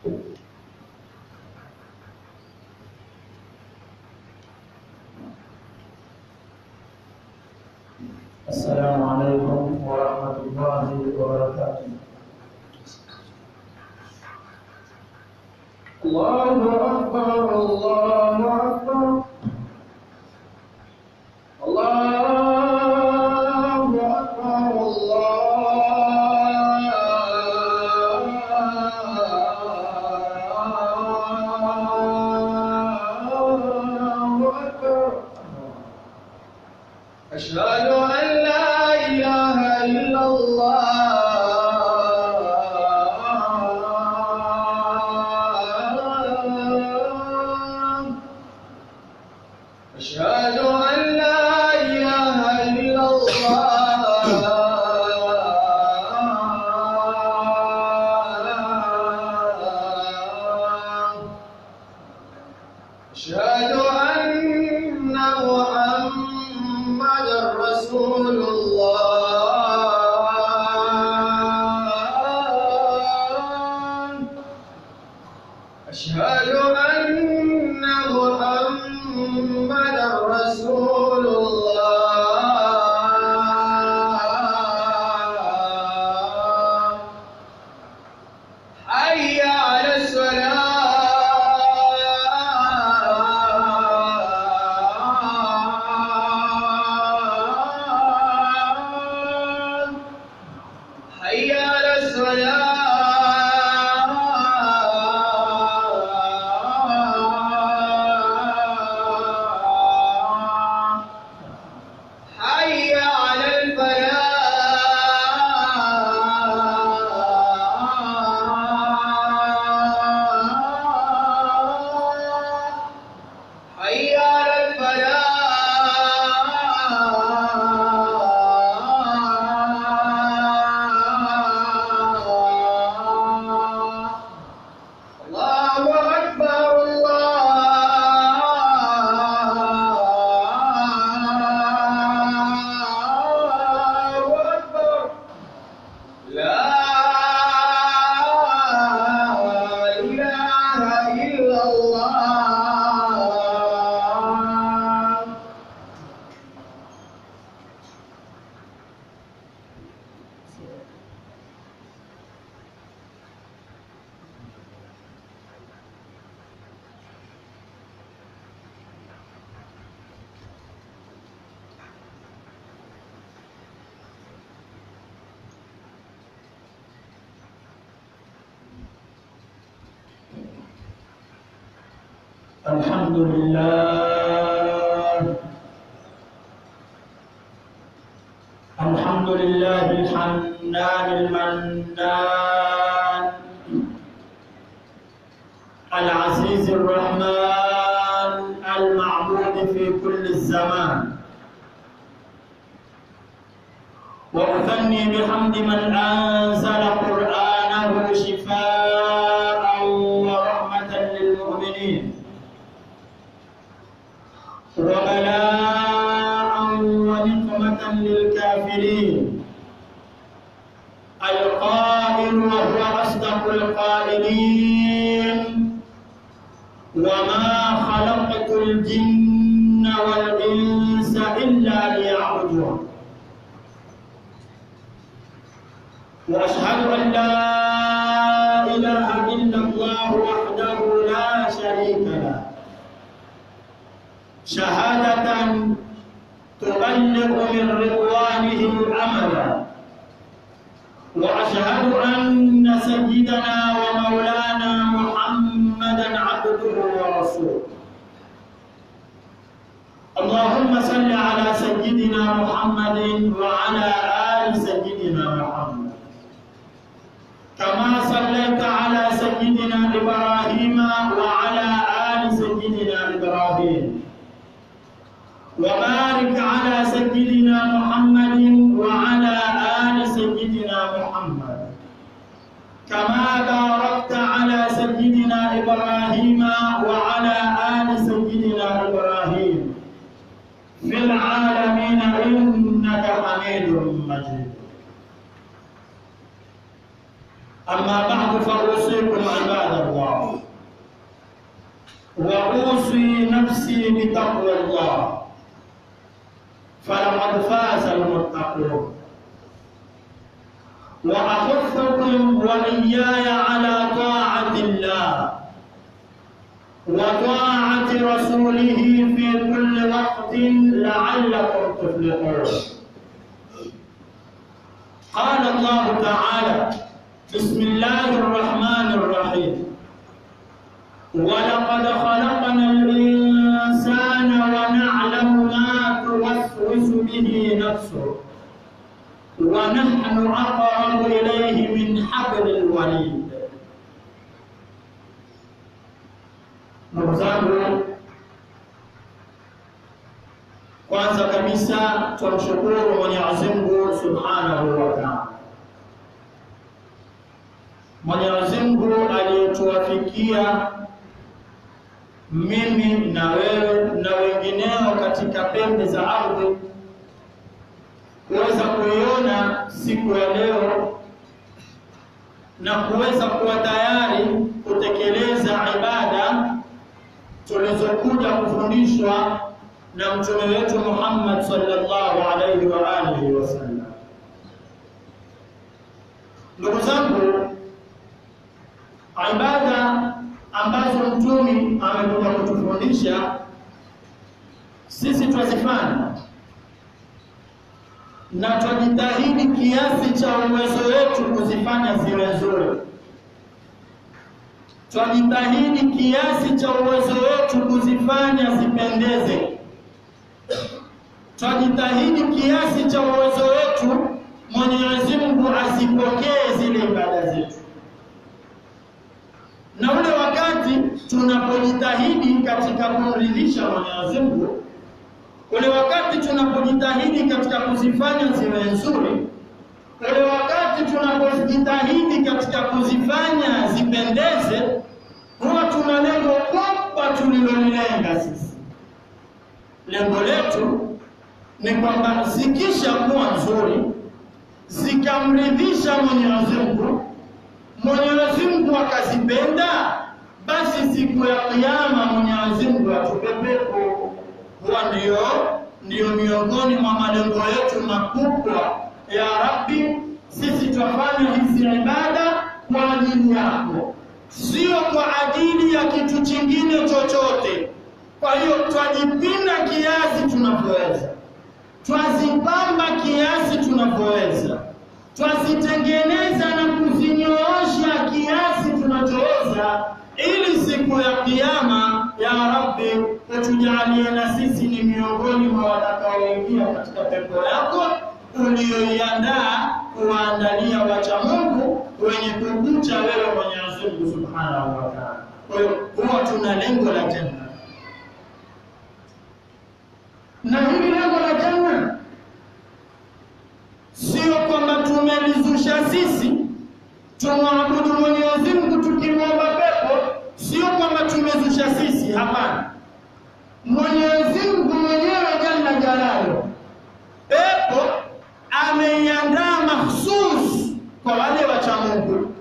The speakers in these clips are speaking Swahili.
السلام عليكم ورحمة الله وبركاته الله أكبر الله أكبر الله أكبر الله أكبر أشهد أن لا إله إلا الله أشهد أن لا إله إلا الله أشهد أن محمدا رسول الله أشهد أن محمدا رسول الله حي على الصلاة حي على الصلاة حي على الفلاح حي على الفلاح الله أكبر الله أكبر لا إله إلا الله الحمد لله الحمد لله الحنان المنان العزيز الرحمن المعبود في كل الزمان وأثني بحمد من أنزل قرآنه شفاء ورحمة للمؤمنين وبلاء ونقمة للكافرين القائل وهو أصدق القائلين وما خلقت الجن والإنس إلا ليعبدون وأشهد أن لا إله إلا الله وحده لا شريك له شهادة تبلغ من رضوانه الأمل وأشهد أن سيدنا ومولانا محمدا عبده ورسوله اللهم صل على سيدنا محمد وعلى آل سيدنا محمد كما صليت على سيدنا إبراهيم وعلى آل سيدنا إبراهيم وبارك على سيدنا محمد وعلى آل سيدنا محمد كما باركت على سيدنا إبراهيم وعلى آل سيدنا إبراهيم في العالمين إنك حميد مجيد أما بعد فأوصيكم عباد الله وأوصي نفسي بتقوى الله فلقد فاز المتقون وأحثكم وإياي على طاعة الله وطاعة رسوله في كل وقت لعلكم تفلحون قال الله تعالى بسم الله الرحمن الرحيم ولقد خلقنا الإنسان ونعلم ما توسوس به نفسه ونحن أقرب إليه من حبل الوريد ndugu zangu kwanza kabisa tumshukuru mwenyezi mungu subhanahu wa taala mwenyezi mungu aliyetuwafikia mimi na wewe na wengineo katika pembe za ardhi kuweza kuiona siku ya leo na kuweza kuwa tayari kutekeleza ibada tulizokuja kufundishwa na mtume wetu Muhammad sallallahu alaihi wa alihi wasallam. Ndugu zangu, ibada ambazo mtume amekuja kutufundisha sisi twazifanya na twajitahidi kiasi cha uwezo wetu kuzifanya ziwe nzuri twajitahidi kiasi cha uwezo wetu kuzifanya zipendeze. Twajitahidi kiasi cha uwezo wetu Mwenyezi Mungu azipokee zile ibada zetu, na ule wakati tunapojitahidi katika kumridhisha Mwenyezi Mungu, ule wakati tunapojitahidi katika kuzifanya ziwe nzuri, ule wakati tunapojitahidi katika kuzifanya zipendeze, huwa tuna lengo kubwa tulilolilenga sisi. Lengo letu ni kwamba zikisha kuwa nzuri, zikamridhisha Mwenyezi Mungu, Mwenyezi Mungu akazipenda, basi siku ya Kiyama Mwenyezi Mungu atupe pepo. Huwa ndio ndio miongoni mwa malengo yetu makubwa ya Rabbi, sisi twafanya hizi ibada kwa ajili yako, sio kwa ajili ya kitu chingine chochote. Kwa hiyo twajipinda kiasi tunavyoweza, twazipamba kiasi tunavyoweza, twazitengeneza na kuzinyoosha kiasi tunachoweza, ili siku ya Kiyama ya Rabbi utujalie na sisi ni miongoni mwa watakaoingia katika pepo yako uliyoiandaa kuwaandalia wacha Mungu wenye kukucha wewe Mwenyezi Mungu Subhanahu wa Ta'ala. Kwa hiyo huwa tuna lengo la janna, na hili lengo la janna sio kwamba tumelizusha sisi tumwabudu Mwenyezi Mungu tukimwomba pepo, sio kwamba tumezusha sisi. Hapana, Mwenyezi Mungu mwenyewe jalla jalaluhu pepo ameiandaa mahsus kwa wale wacha Mungu.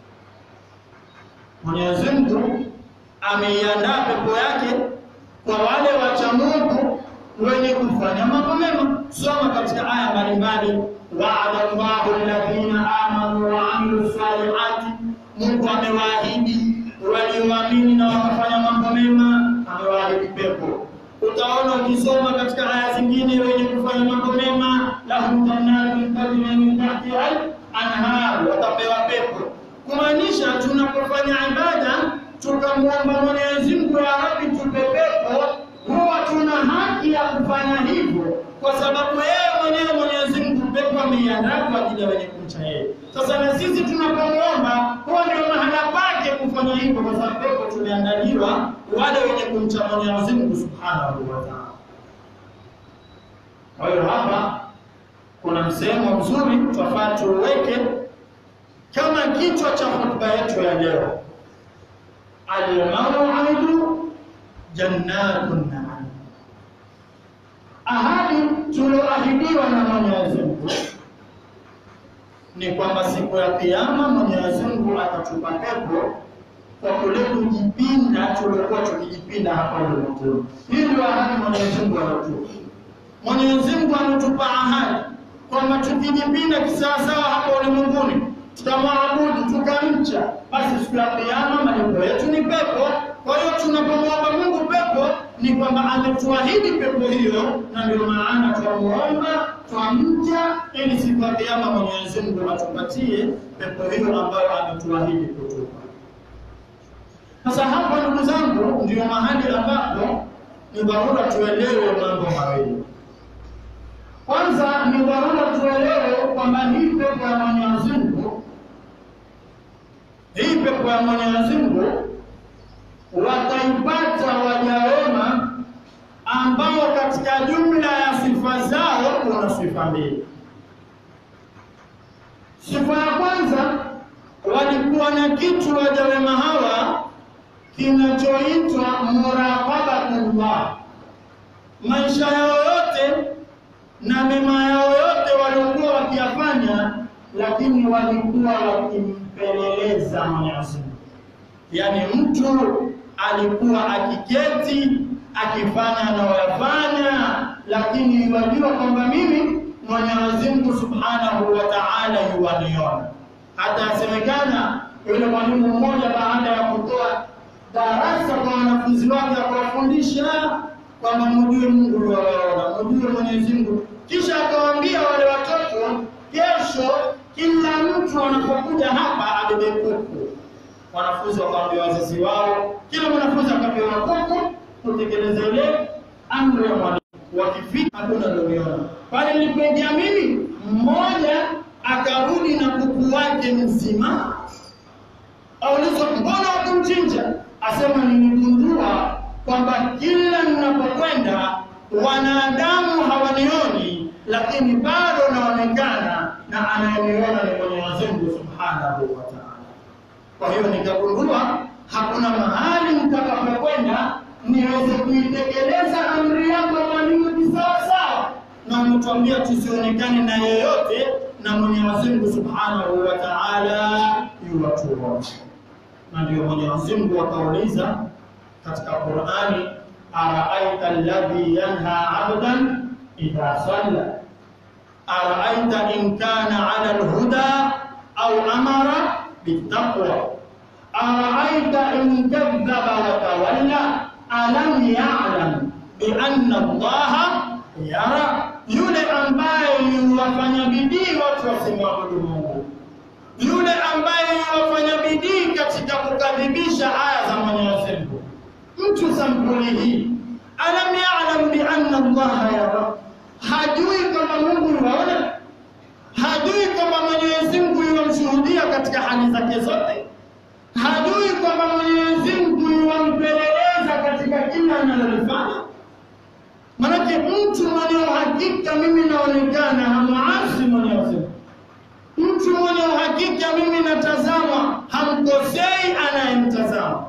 Mwenyezi Mungu ameiandaa pepo yake kwa wale wacha Mungu wenye kufanya mambo mema. Soma katika aya mbalimbali, waada Allahu alladhina amanu wa amilu salihati, Mungu amewaahidi walioamini na wakafanya mambo mema, amewaahidi pepo. Utaona ukisoma katika aya zingine, wenye kufanya mambo mema, lahum jannatun tajri min tahtiha al-anhar, watapewa pepo. Kumaanisha tunapofanya ibada tukamwomba Mwenyezi Mungu, ya Rabbi, tupe pepo, huwa tuna haki ya kufanya hivyo, kwa sababu yeye mwenyewe Mwenyezi Mungu pepo ameiandaa kwa ajili ya wenye kumcha yeye. Sasa na sisi tunapomwomba, huwa ndio mahala pake kufanya hivyo, kwa sababu pepo tumeandaliwa wale wenye kumcha Mwenyezi Mungu Subhanahu wa Ta'ala. Kwa hiyo hapa kuna msemo mzuri twafaa tuweke kama kichwa cha hotuba yetu ya leo, almau'idu jannatun na'im, ahadi tulioahidiwa na Mwenyezi Mungu ni kwamba siku ya Kiyama Mwenyezi Mungu atatupa pepo kwa kule kujipinda tuliokuwa tukijipinda hapa ulimwenguni. Hii ndio ahadi Mwenyezi Mungu anatupa. Mwenyezi Mungu anatupa ahadi kwamba tukijipinda kisawasawa hapa ulimwenguni, tukamwabudu tukamcha, basi siku ya Kiyama malipo yetu ni pepo. Kwa hiyo tunapomwomba Mungu pepo ni kwamba ametuahidi pepo hiyo, na ndio maana twamuomba twamcha, ili siku ya Kiyama Mwenyezi Mungu atupatie pepo hiyo ambayo ametuahidi kutupa. Sasa hapa, ndugu zangu, ndio mahali ambapo ni dharura tuelewe mambo mawili. Kwanza ni dharura tuelewe kwamba hii pepo ya Mwenyezi Mungu, hii pepo ya Mwenyezi Mungu wataipata waja wema ambao katika jumla ya sifa zao kuna sifa mbili. Sifa ya kwanza, walikuwa na kitu waja wema hawa kinachoitwa muraqabatullah. Maisha yao yote na mema yao yote waliokuwa wakiyafanya, lakini walikuwa wakimpeleleza Mwenyezi Mungu. Yaani mtu alikuwa akiketi akifanya anayoyafanya, lakini wajua kwamba mimi Mwenyezi Mungu Subhanahu wa Ta'ala yuwaniona. Hata asemekana yule mwalimu mmoja baada ya kutoa darasa kwa wanafunzi wake akawafundisha kwamba mjue Mungu yuwaona, mjue Mwenyezi Mungu, kisha akawaambia wale watoto, kesho kila mtu anapokuja hapa abebe kuku. Wanafunzi wakaambia wazazi wao, kila mwanafunzi akapewa kuku kutekeleza ile amri ya mwalimu. Wakifika hakuna doniona pale nilipoingia mimi, mmoja akarudi na kuku wake mzima. Aulizwa, mbona wakumchinja? Asema, niligundua kwamba kila ninapokwenda wanadamu hawanioni, lakini bado naonekana na anayeniona ni Mwenyezi Mungu Subhanahu wa Ta'ala. Kwa hiyo nikagundua hakuna mahali mtakapokwenda niweze kuitekeleza amri yako mwalimu kisawasawa, na umetuambia tusionekane na yeyote, na Mwenyezi Mungu Subhanahu wa Ta'ala yuwatuona. Na ndio Mwenyezi Mungu akauliza katika Qur'ani, araaita alladhi yanha abdan idha salla araaita in kana ala alhuda au amara bittaqwa araaita in kadhaba wa tawalla alam ya'lam bi anna Allaha yara, yule ambaye yuwafanya bidii watu wasimwabudu Mungu, yule ambaye yuwafanya bidii katika kukadhibisha aya za Mwenyezi Mungu, mtu sampuli hii, alam ya'lam bi anna Allaha yara, hajui kama Mungu yuwaona, hajui kama Mwenyezi Mungu yuwamshuhudia katika hali zake zote, hajui kwamba Mwenyezi Mungu yuwampeleleza katika kila analolifanya. Manake mtu mwenye uhakika mimi naonekana hamuasi Mwenyezi Mungu, mtu mwenye uhakika mimi natazama hamkosei anayemtazama.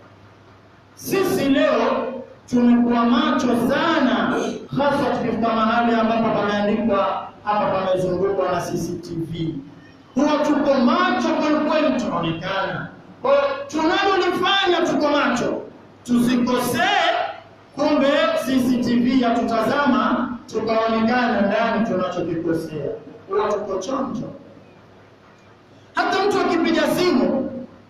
Sisi leo tumekuwa macho sana, hasa tukifika mahali ambapo pameandikwa hapa, pamezungukwa na CCTV, huwa tuko macho kwelikweli, tunaonekana kwa hiyo tunalolifanya tuko macho, tusikosee. Kumbe CCTV yatutazama tukaonekana ndani tunachokikosea, huwa tuko chonjo. Hata mtu akipiga simu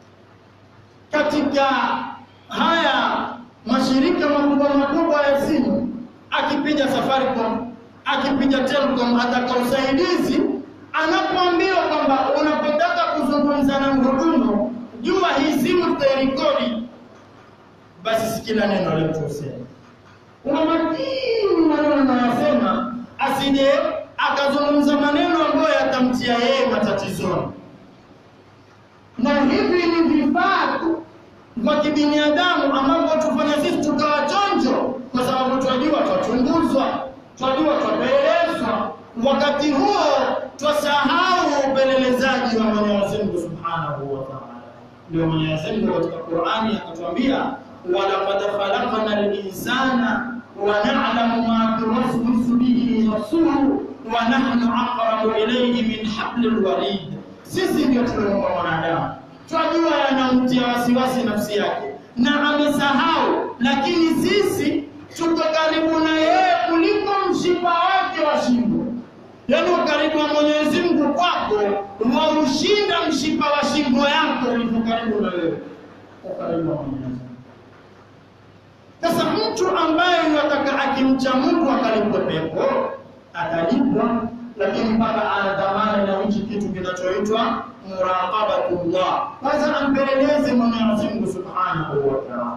katika haya mashirika makubwa makubwa ya simu, akipiga Safaricom, akipiga Telcom, ataka usaidizi, anapoambiwa kwamba unapotaka kuzungumza na mhudumu jua hii simu tutairekodi, basi si kila neno letusema. Una makini maneno anayosema, asije akazungumza maneno ambayo yatamtia yeye matatizoni. Na hivi ni vifaa tu vya kibinadamu ambavyo tufanya sisi tukawa chonjo, kwa sababu twajua twachunguzwa, twajua twapelelezwa. Wakati huo twasahau upelelezaji wa Mwenyezi Mungu Subhanahu wa Ta'ala. Ndio Mwenyezi Mungu katika Qur'ani akatuambia, walaqad khalaqna al-insana wa na'lamu ma tuwaswisu bihi nafsuhu wa nahnu aqrabu ilayhi min hablil warid, sisi ndio tuliumba mwanadamu twajua yanamtia wasiwasi nafsi yake na amesahau, lakini sisi tuko karibu na yeye kuliko mshipa wake wa shingo. Yaani ukaribu wa Mwenyezi Mungu kwako waushinda mshipa wa shingo yako ulivyo karibu na wewe. Ukaribu wa Mwenyezi Mungu. Sasa mtu ambaye anataka akimcha Mungu akalipwe pepo atalipwa, lakini mpaka ana dhamana na hichi kitu kinachoitwa muraqabatullah. Kwanza ampeleleze Mwenyezi Mungu Subhanahu wa Ta'ala,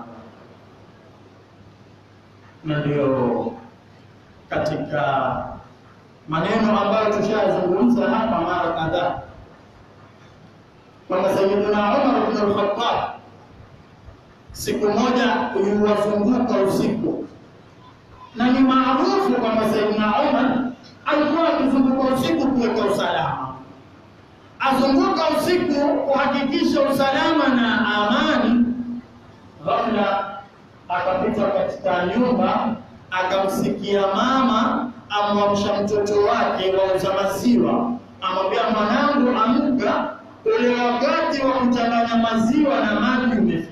na ndio katika maneno ambayo tushazungumza hapa mara kadhaa kwamba Sayyidina Umar ibn al-Khattab siku moja uliwazunguka usiku, na ni maarufu kwamba Sayyidina Umar alikuwa akizunguka usiku kuweka usalama, azunguka usiku kuhakikisha usalama na amani. Ghafla akapita katika nyumba, akamsikia mama amwamsha mtoto wake wauza maziwa, amwambia mwanangu, amka, ule wakati wa kuchanganya maziwa na maji umefika.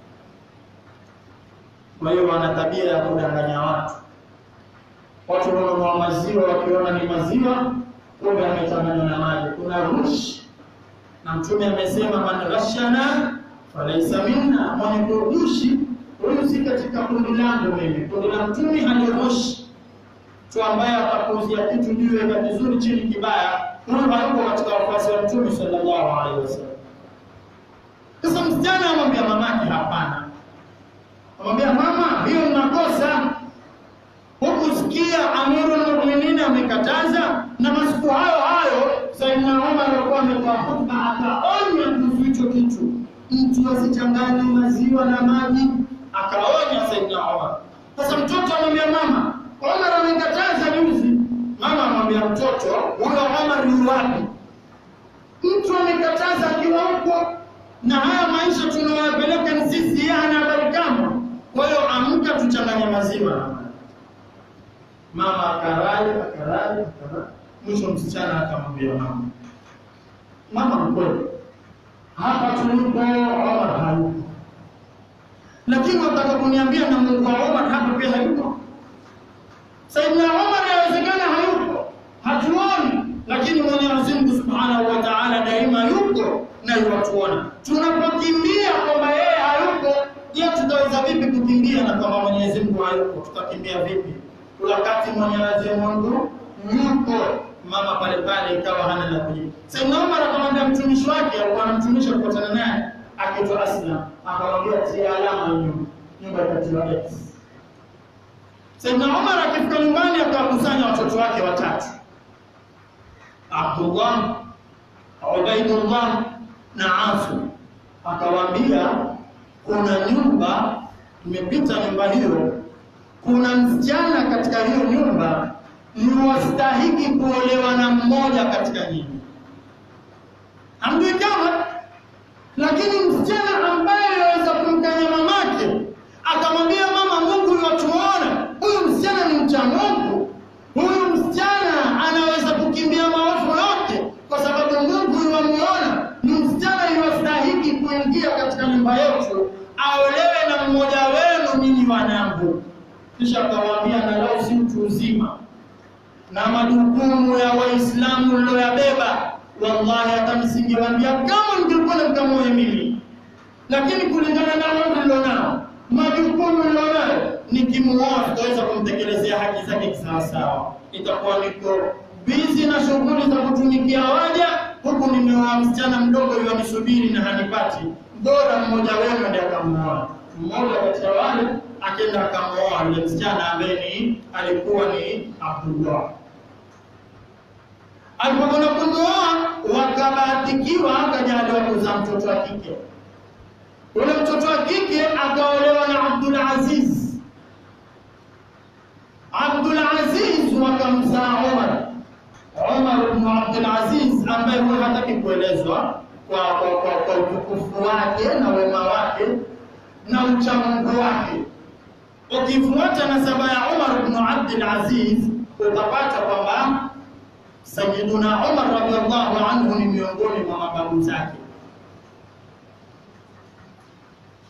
Kwa hiyo wana tabia ya kudanganya watu. Watu wananunua maziwa wakiona ni maziwa, kumbe amechanganywa na maji, kuna rushi. Na Mtume amesema man ghashana falaisa minna, mwenye kurushi huyu si katika kundi langu mimi. Kundi la Mtume halirushi tu, ambaye atakuuzia kitu juu ya kizuri chini kibaya, huyu hayuko katika wafuasi wa Mtume sallallahu alaihi wasallam. Sasa msichana amwambia mamake, hapana Amwambia mama, hiyo ni makosa. Hukusikia Amirul Mu'minin amekataza, na masiku hayo hayo Sayyidina Umar alikuwa ametoa hotuba akaonya kuhusu hicho kitu, mtu asichanganye maziwa na maji, akaonya Sayyidina Umar. Sasa mtoto amwambia mama, Umar amekataza juzi. Mama amwambia mtoto, huyo Umar ni wapi? Mtu amekataza akiwa huko, na haya maisha tunayopeleka ni sisi, yeye hana habari kamwe. Kwa hiyo amka, tuchanganye maziwa na maji. Mama akarai akarai akarai, mwisho msichana akamwambia mama, mama, mkweli hapa tulipo Omar hayupo, lakini wataka kuniambia na Mungu wa Omar hapa pia hayupo. Saidina Omar yawezekana hayupo, hatuoni, lakini Mwenyezi Mungu Subhanahu wa Ta'ala daima yuko na yuwatuona. Tunapokimbia kwamba yeye hayupo Je, tutaweza vipi kukimbia na kama Mwenyezi Mungu hayupo? Tutakimbia vipi wakati Mwenyezi Mungu yupo? Mama pale pale ikawa hana la kujibu. Sayyidina Umar akamwambia mtumishi wake, alikuwa anamtumisha kukutana naye, akiitwa Aslam, akamwambia tia alama nyumba, nyumba ikatiwa X. Sayyidina Umar akifika nyumbani akawakusanya watoto wake watatu, Abdullah, Ubaidullah na Asim, akawaambia kuna nyumba tumepita nyumba hiyo, kuna msichana katika hiyo nyumba ni wastahiki kuolewa na mmoja katika nyinyi. Hamjui kama, lakini msichana ambaye anaweza kumkanya mamake akamwambia mama, Mungu yuwatuona, huyu msichana ni mcha Mungu, huyu msichana anaweza kukimbia maovu yote kwa sababu Mungu yuwamuona, ni msichana yuwastahiki kuingia katika nyumba yetu aolewe na mmoja wenu nyinyi wanangu. Kisha akawaambia, na lau si mtu uzima na majukumu ya Waislamu niloyabeba, wallahi hata msingewaambia kama mngekuwa mkamoe mimi, lakini kulingana na mambo nilionao, majukumu nilionayo, nikimuoa tutaweza kumtekelezea haki zake kisawasawa. Itakuwa niko bizi na shughuli za kutumikia waja, huku nimeoa msichana mdogo yuanisubiri na hanipati bora mmoja wenu ndiye akamuoa. Mmoja kati ya wale akenda akamuoa yule msichana ambaye ni alikuwa ni Abdullah. Alipokwenda kumuoa, wakabahatikiwa akajaliwa kuzaa mtoto wa kike. Ule mtoto wa kike akaolewa na Abdul Aziz. Abdul Aziz wakamzaa Umar. Umar ibn Abdul Aziz ambaye huyo hataki kuelezwa kwa kwa kwa kwa utukufu wake na wema wake na uchamungu wake. Ukifuata nasaba ya Umar ibn Abdul Aziz utapata kwamba Sayyiduna Umar radhiallahu anhu ni miongoni mwa mababu zake.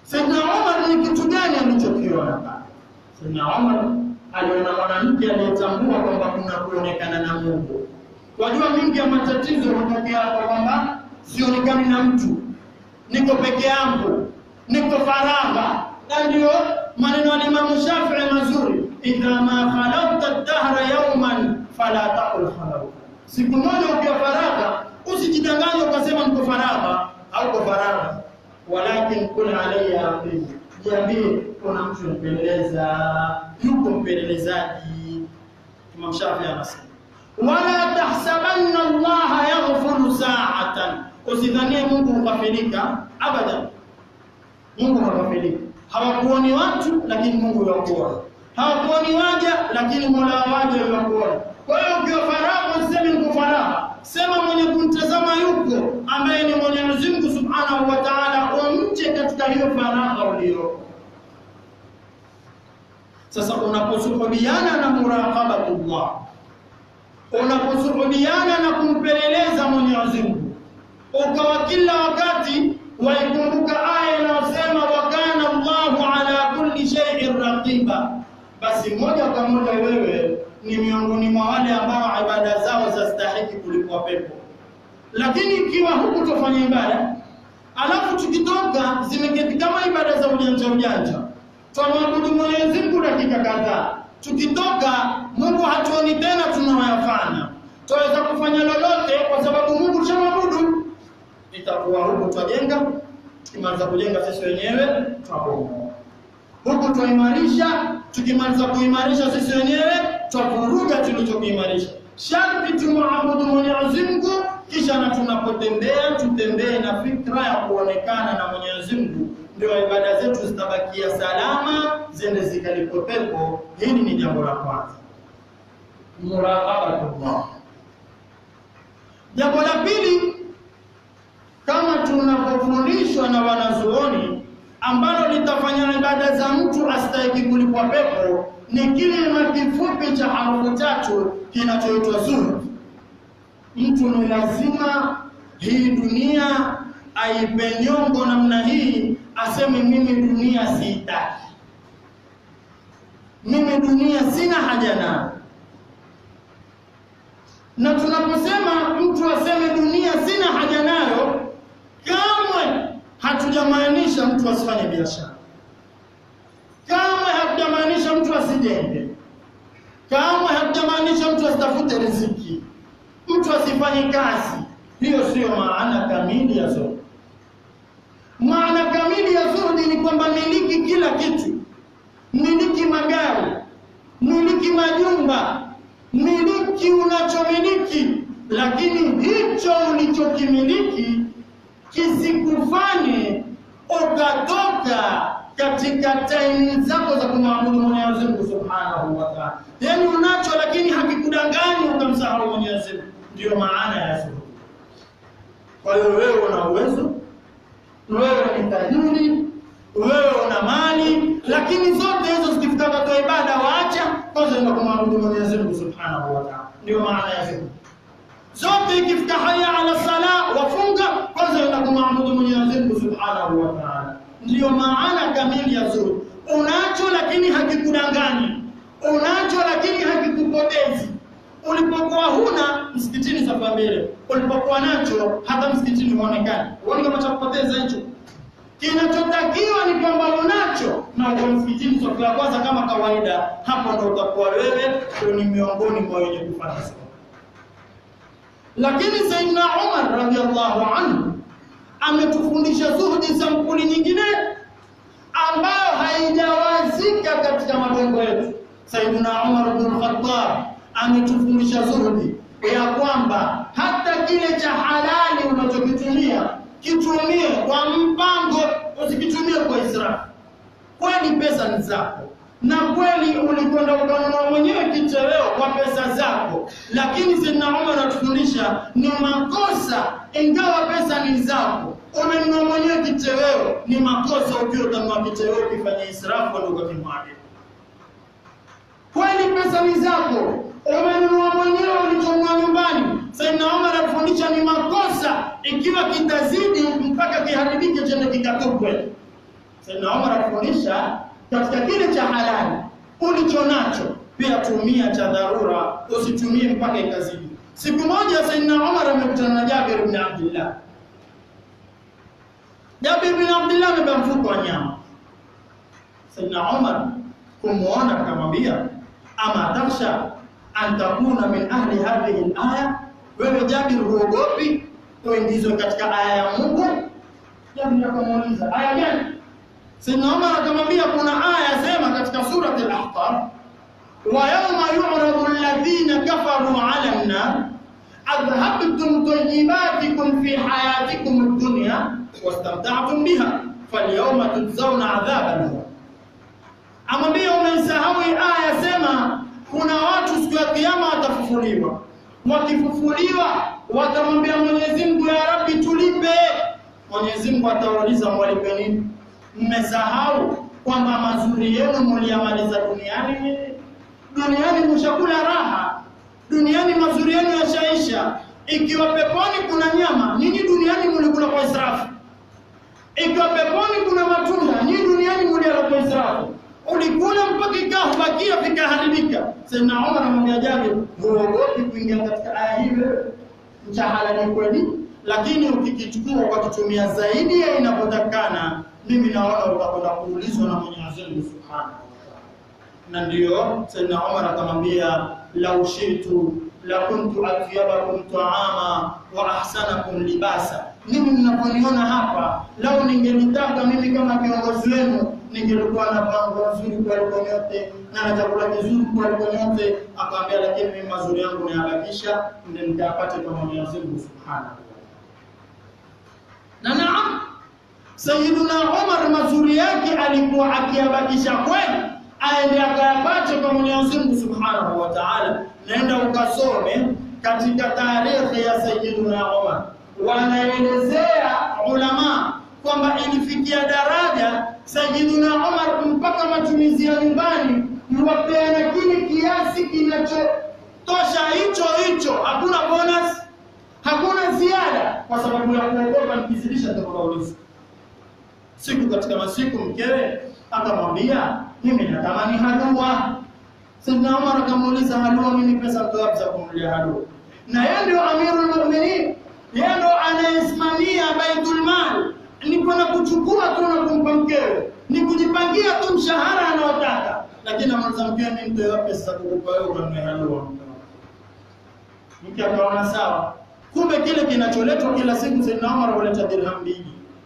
Saidna Umar ni kitu gani alichokiona pale? Saidna Umar aliona mwanamke aliyetambua kwamba kuna kuonekana na Mungu. Wajua mingi ya matatizo hutokea hapa kwamba sionekani na mtu, niko peke yangu, niko faragha, na ndio maneno ya Imam Shafi'i mazuri, idha ma khalawta dahra yawman fala taqul khalawta, siku moja ukiwa faragha usijidanganye ukasema niko faragha au kwa faragha, walakin kul alayya raqib, jiambie kuna mtu mpeleleza, yuko mpelelezaji. Imam Shafi'i anasema wala tahsabanna Allah yaghfuru sa'atan, usidhanie Mungu hukafirika abadan. Mungu hukafirika. Hawakuoni watu lakini Mungu yakuona, hawakuoni waja lakini Mola wa waja yakuona. Kwa hiyo ukiwa faragha usiseme niko faragha, sema mwenye kumtazama yuko, ambaye ni Mwenyezi Mungu Subhanahu wa Ta'ala, umche katika hiyo faragha uliyoko. Sasa unaposuhubiana na muraqabatullah unaposuhubiana na kumpeleleza Mwenyezi Mungu, ukawa kila wakati waikumbuka aya inayosema wa kana Allahu ala kulli shay'in raqiba, basi moja kwa moja wewe ni miongoni mwa wale ambao ibada zao zastahiki kulipwa pepo. Lakini ikiwa huku tufanya ibada alafu tukitoka zimeketi kama ibada za ujanja ujanja, twamwabudu Mwenyezi Mungu dakika kadhaa tukitoka Mungu hatuoni tena tunayoyafanya, twaweza kufanya lolote kwa sababu Mungu tushamwabudu. Itakuwa huku twajenga, tukimaliza kujenga sisi wenyewe twabomoa, huku twaimarisha, tukimaliza kuimarisha sisi wenyewe twavuruga tulichokiimarisha. Sharti tumwabudu Mwenyezi Mungu, kisha na tunapotembea tutembee na fikra ya kuonekana na Mwenyezi Mungu ndio ibada zetu zitabakia salama, zende zikalipwe pepo. Hili ni jambo la kwanza, muraqabatullah. Jambo la pili, kama tunavyofundishwa na wanazuoni, ambalo litafanya ibada za mtu astahiki kulipwa pepo, ni kilima kifupi cha harufu tatu kinachoitwa zuhud. Mtu ni lazima hii dunia aipe nyongo namna hii, aseme mimi dunia siitaki, mimi dunia sina haja nayo. Na tunaposema mtu aseme dunia sina haja nayo, kamwe hatujamaanisha mtu asifanye biashara, kamwe hatujamaanisha mtu asijenge, kamwe hatujamaanisha mtu asitafute riziki, mtu asifanye kazi. Hiyo siyo maana kamili ya zuhudi. Maana kamili ya zuhudi ni kwamba miliki kila kitu, miliki magari, miliki majumba, miliki unachomiliki, lakini hicho ulichokimiliki kisikufanye ukatoka katika taimu zako za kumwabudu Mwenyezi Mungu Subhanahu wa Ta'ala. Yaani unacho lakini hakikudanganyi ukamsahau Mwenyezi Mungu, ndiyo maana ya zuhudi. Kwa hiyo wewe una uwezo, wewe ni tajiri, wewe una mali, lakini zote hizo zikifika wakati wa ibada waacha kwanza enda kumwabudu Mwenyezi Mungu Subhanahu wa Ta'ala. Ndio maana ya zuhudi. Zote ikifika haya ala sala wafunga kwanza enda kumwabudu Mwenyezi Mungu Subhanahu wa Ta'ala. Ndiyo maana kamili ya zuhudi. Unacho lakini hakikudanganyi, unacho lakini hakikupotezi ulipokuwa huna msikitini safa mbele, ulipokuwa nacho hata msikitini huonekani. Huoni kama cha kupoteza hicho? Kinachotakiwa ni kwamba unacho na uko msikitini safu ya kwanza kama kawaida, hapo ndo utakuwa wewe ndio ni miongoni mwa wenye kufanya sawa. Lakini Sayyidina Umar radhiallahu anhu ametufundisha zuhudi sampuli nyingine ambayo haijawazika katika mabongo yetu. Sayyidina Umar bin Khattab ametufundisha zuhudi ya kwamba hata kile cha halali unachokitumia kitumie kwa mpango, usikitumie kwa israfu. Kweli pesa ni zako, na kweli ulikwenda ukanunua mwenyewe kitoweo kwa pesa zako, lakini Sayyidina Umar anatufundisha ni makosa, ingawa pesa ni zako, umenunua mwenyewe kitoweo, ni makosa ukiwa utanunua kitoweo ukifanya israfu ndio ukakimwaga. Kweli pesa ni zako, umenunua mwenyewe ulichonunua nyumbani. Sayyidina Umar anafundisha ni makosa ikiwa kitazidi mpaka kiharibike chende kikatupwe. Saidina Umar akufundisha katika kile cha halali ulicho nacho pia tumia cha dharura, usitumie mpaka ikazidi. Siku moja Saidina Umar amekutana na Jabir ibn Abdullah. Jabir ibn Abdullah amebeba mfuko wa nyama. Saidina Umar kumuona akamwambia, ama taksha an takuna min ahli hadhihi al-aya, wewe Jabir huogopi uingizwe katika aya ya Mungu? Jabir akamuuliza aya gani? Saidina Umar akamwambia kuna aya sema katika surati al-Ahqaf, wa yawma yu'radu alladhina kafaru 'ala an-nar adhhabtum tayyibatikum fi hayatikum ad-dunya wastamta'tum biha falyawma tujzauna 'adhaban nar amwambia umesahau aya sema kuna watu siku ya kiyama watafufuliwa wakifufuliwa watamwambia Mwenyezi Mungu ya Rabbi tulipe Mwenyezi Mungu atawauliza mwalipe nini mmesahau kwamba mazuri yenu mliyamaliza duniani duniani mshakula raha duniani mazuri yenu yashaisha ikiwa peponi kuna nyama nyinyi duniani mlikula kwa israfu ikiwa peponi kuna matunda nyinyi duniani mliala kwa israfu ulikula mpaka ikabakia vikaharibika. Saidina Umar anamwambia Jabir, huogopi kuingia katika aya hii wewe? Mchahala ni kweli, lakini ukikichukua ukakitumia zaidi ya inavyotakana, mimi naona utakwenda kuulizwa na Mwenyezi Mungu Subhanahu wa Ta'ala. Na ndiyo Saidina Umar akamwambia, lau shitu la kuntu atyabakum taama wa ahsanakum libasa, mimi mnaponiona hapa, lau ningelitaka mimi kama kiongozi wenu ningelikuwa na pango nzuri kuliko nyote na na chakula kizuri kuliko nyote. Akamwambia, lakini mimi mazuri yangu nayabakisha, ndio nikayapate kwa Mwenyezi Mungu Subhanahu wa Ta'ala. Na naam, Sayyiduna Umar mazuri yake alikuwa akiyabakisha kweli, aende akayapate kwa Mwenyezi Mungu Subhanahu wa Ta'ala. Naenda ukasome katika tarehe ya Sayyiduna Umar, wanaelezea ulama kwamba ilifikia daraja Sayyiduna Umar mpaka matumizi ya nyumbani yuwapeana kile kiasi kinachotosha hicho hicho, hakuna bonus, hakuna ziada, kwa sababu ya kuogopa nikizidisha nitakuuliza. Siku katika masiku mkewe akamwambia, mimi natamani halua. Sayyidina Umar akamuuliza, halua, mimi pesa ngapi za kumlia halua? Na yeye ndio amirul mu'minin, yeye ndio anayesimamia baitul mal ni kwenda kuchukua tu na kumpa mkewe, ni kujipangia tu mshahara anaotaka, lakini amaliza mkewe, mimi nitoe pesa kukupa wewe ukanunue halua. Mke akaona sawa, kumbe kile kinacholetwa kila siku Saidina Umar huleta dirham mbili.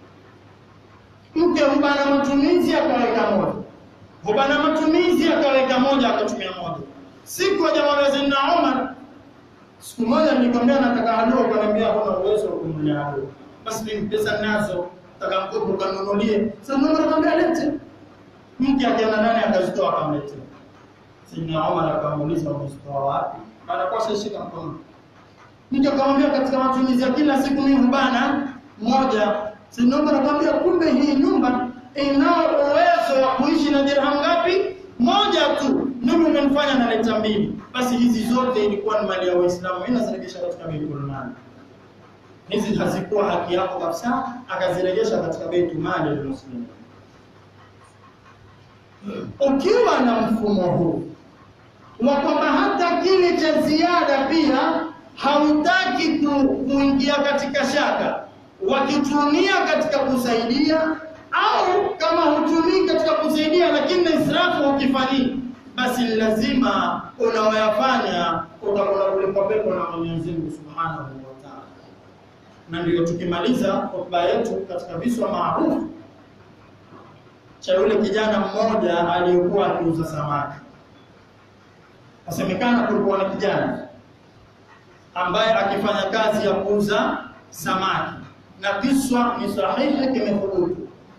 Mke hubana matumizi akaweka moja, hubana matumizi akaweka moja, akatumia moja. Siku ajamwambia Saidina Umar, siku moja nilikwambia nataka halua, ukaniambia huna uwezo wa kumnunulia halua. Basi mimi pesa nazo taka mkopo kanunulie. Sasa mama akamwambia lete. Mke akaenda ndani akazitoa akamletea. Saidina Umar akamuuliza umezitoa wapi? Anakosa shika mkono. Mke akamwambia katika matumizi ya kila siku mimi hubana moja. Saidina Umar akamwambia kumbe hii nyumba inao uwezo wa kuishi na dirham ngapi? Moja tu. Mimi umenifanya naleta mbili. Basi hizi zote ilikuwa ni mali ya Waislamu. Mimi nazirejesha katika Baitul Mal hizi hazikuwa haki yako kabisa, akazirejesha katika baitul mali ya muslimin. Ukiwa na mfumo huu wa kwamba hata kile cha ziada pia hautaki ku, kuingia katika shaka, wakitumia katika kusaidia au kama hutumii katika kusaidia, lakini na israfu ukifanyii, basi lazima unaoyafanya utakwenda kulipwa pepo na Mwenyezi Mungu Subhanahu wa Ta'ala na ndio tukimaliza hotuba yetu katika viswa maarufu cha yule kijana mmoja aliyekuwa akiuza samaki. Asemekana kulikuwa na kijana ambaye akifanya kazi ya kuuza samaki, na kiswa ni sahihi, kimethubutu.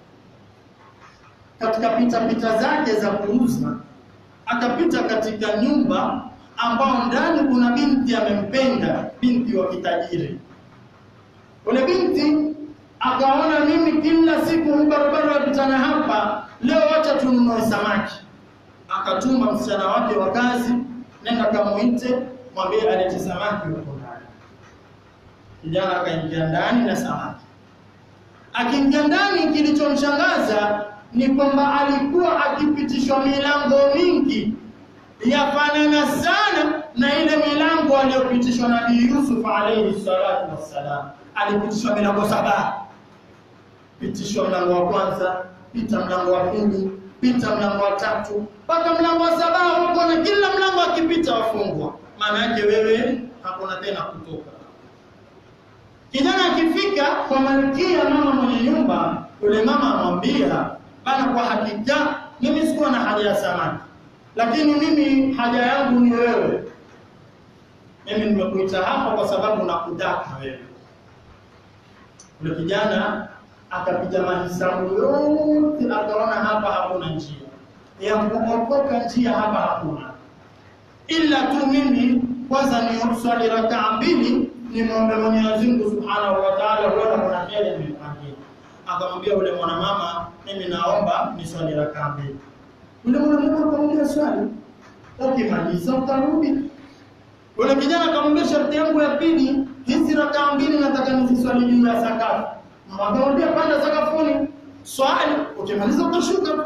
Katika pita pita zake za kuuza, akapita katika nyumba ambao ndani kuna binti amempenda, binti wa kitajiri Ule binti akaona mimi kila siku barabara wapitana hapa, leo wacha tununue samaki. Akatuma msichana wake wa kazi, nenda kamuite, mwambie alete samaki huko ndani. Kijana akaingia ndani na samaki. Akiingia ndani, kilichomshangaza ni kwamba alikuwa akipitishwa milango mingi yafanana sana na ile milango aliyopitishwa Nabii Yusuf alayhi salatu wassalam. Alipitishwa milango saba, pitishwa mlango wa kwanza, pita mlango wa pili, pita mlango wa tatu, mpaka mlango wa saba huko, na kila mlango akipita wafungwa. Maana yake wewe hakuna tena kutoka. Kijana akifika kwa malkia mama mwenye nyumba, yule mama amwambia, bana, kwa hakika mimi sikuwa na haja ya samaki lakini mimi haja yangu ni wewe. Mimi nimekuita hapa kwa sababu nakutaka wewe. Yule kijana akapiga mahesabu yote, akaona hapa hakuna njia ya kuokoka, njia hapa hakuna, ila tu mimi kwanza ni swali rakaa mbili, nimwombe Mwenyezi Mungu Subhanahu wa Ta'ala, huenda kuna heri amenipangia. Akamwambia yule mwanamama, mimi naomba ni swali rakaa mbili yule mwanamke akamwambia swali, ukimaliza utarudi. Yule kijana akamwambia sharti yangu ya pili, hizi rakaa mbili nataka niziswali juu ya sakafu. Akamwambia panda sakafuni, swali, ukimaliza utashuka.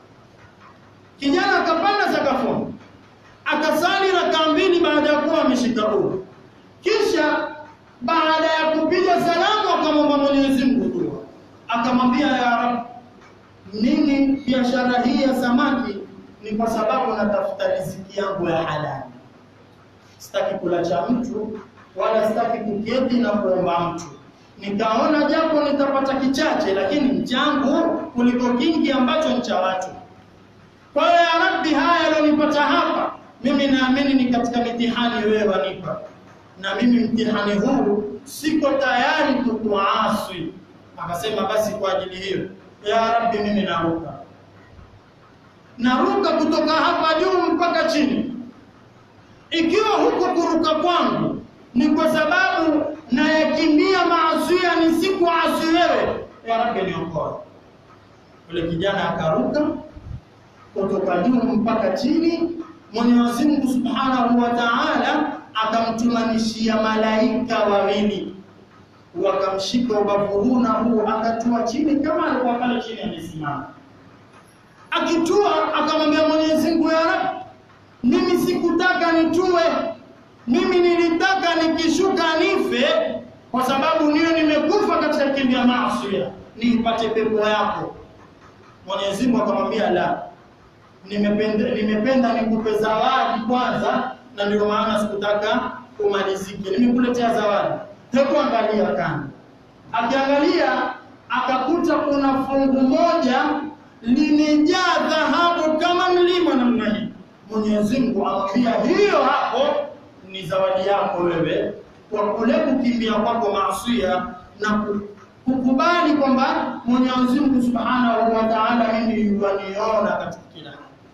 Kijana akapanda sakafuni, akasali rakaa mbili baada ya kuwa ameshika udhu. Kisha baada ya kupiga salamu akamwomba Mwenyezi Mungu dua, akamwambia ya Rabbi mimi biashara hii ya samaki ni kwa sababu natafuta riziki yangu ya halali. Sitaki kula cha mtu wala sitaki kuketi na kuomba mtu. Nikaona japo nitapata kichache, lakini changu kuliko kingi ambacho ni cha watu. Kwa hiyo ya Rabbi, haya yalionipata hapa, mimi naamini ni katika mitihani wewe wanipa, na mimi mtihani huu siko tayari kukuasi. Akasema basi kwa ajili hiyo ya Rabbi, mimi naruka, naruka kutoka hapa juu mpaka chini. Ikiwa huko kuruka kwangu ni kwa sababu nayakimbia maasia, nisikuasi wewe, ya Rabbi niokoe. Yule kijana akaruka kutoka juu mpaka chini. Mwenyezi Mungu Subhanahu wa Ta'ala akamtumanishia malaika wawili wakamshika ubavu huu na huu, akatua chini kama alikuwa pale chini amesimama. Akitua akamwambia Mwenyezi Mungu, ya Rabbi, mimi sikutaka nitue, mimi nilitaka nikishuka nife, kwa sababu niyo nimekufa katika kimbia maasi, niipate pepo yako. Mwenyezi Mungu akamwambia la, nimependa nimependa nikupe zawadi kwanza, na ndio maana sikutaka umalizike, nimekuletea zawadi Hebu angalia kando. Akiangalia akakuta kuna fungu moja limejaa dhahabu kama mlima namna hii. Mwenyezi Mungu amwambia hiyo hapo ni zawadi yako wewe, kwa kule kukimbia kwako maasia na kukubali kwamba Mwenyezi Mungu Subhanahu wa Ta'ala mimi yuaniona katika kila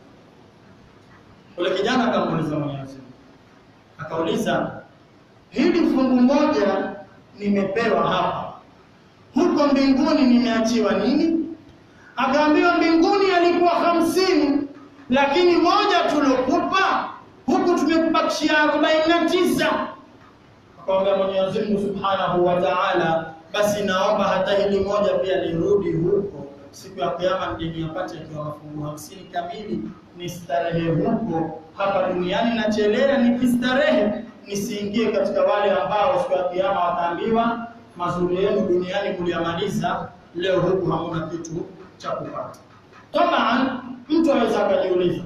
Ule kijana akamuuliza Mwenyezi Mungu, akauliza hili fungu moja nimepewa hapa, huko mbinguni nimeachiwa nini? Akaambiwa mbinguni yalikuwa hamsini, lakini moja tulokupa huku tumekubakishia arobaini na tisa. Akamwambia Mwenyezi Mungu Subhanahu wa Ta'ala, basi naomba hata hili moja pia lirudi huko siku ya Kiyama, nije niyapate akiwa mafungu hamsini kamili, nistarehe huko. Hapa duniani nachelea nikistarehe nisiingie katika wale ambao siku ya kiyama wataambiwa mazuri yenu duniani mliyamaliza, leo huku hamuna kitu cha kupata. Taban, mtu aweza akajiuliza,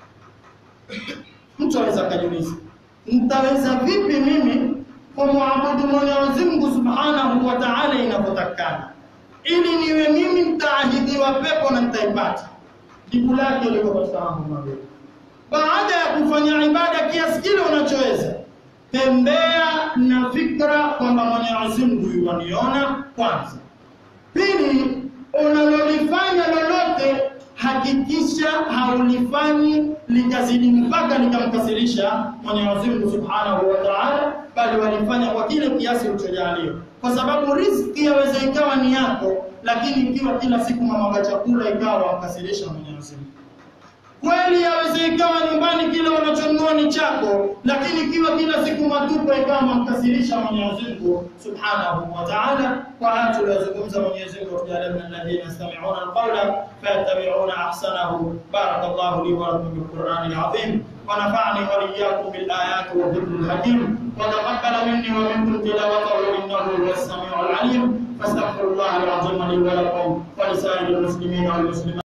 mtu aweza akajiuliza, nitaweza vipi mimi kumwabudu Mwenyezi Mungu Subhanahu wa Ta'ala inavyotakana, ili niwe mimi nitaahidiwa pepo na nitaipata? Jibu lake liko katika mambo mawili. Baada ya kufanya ibada kiasi kile unachoweza tembea na fikra kwamba Mwenyezi Mungu yuaniona kwanza. Pili, unalolifanya lolote hakikisha haulifanyi likazidi mpaka likamkasirisha Mwenyezi Mungu Subhanahu wa Ta'ala, bali walifanya kwa kile kiasi ulichojaliwa, kwa sababu riziki yaweza ikawa ni yako, lakini ikiwa kila siku mamaga chakula ikawa wamkasirisha Mwenyezi Mungu. Kweli yaweza ikawa nyumbani kile unachonunua ni chako, lakini ikiwa kila siku matupa ikawa mamkasirisha Mwenyezi Mungu Subhanahu wa Ta'ala. Kwa haya tuliyozungumza, Mwenyezi Mungu atujalie min alladhina yastami'una alqawla fayattabi'una ahsanahu. Barakallahu li wa lakum bil Qur'anil azim wa nafa'ani wa iyyakum bil ayati wa dhikril hakim wa taqabbala minni wa minkum tilawatahu innahu huwas sami'ul alim. فاستغفر الله العظيم لي ولكم ولسائر المسلمين والمسلمات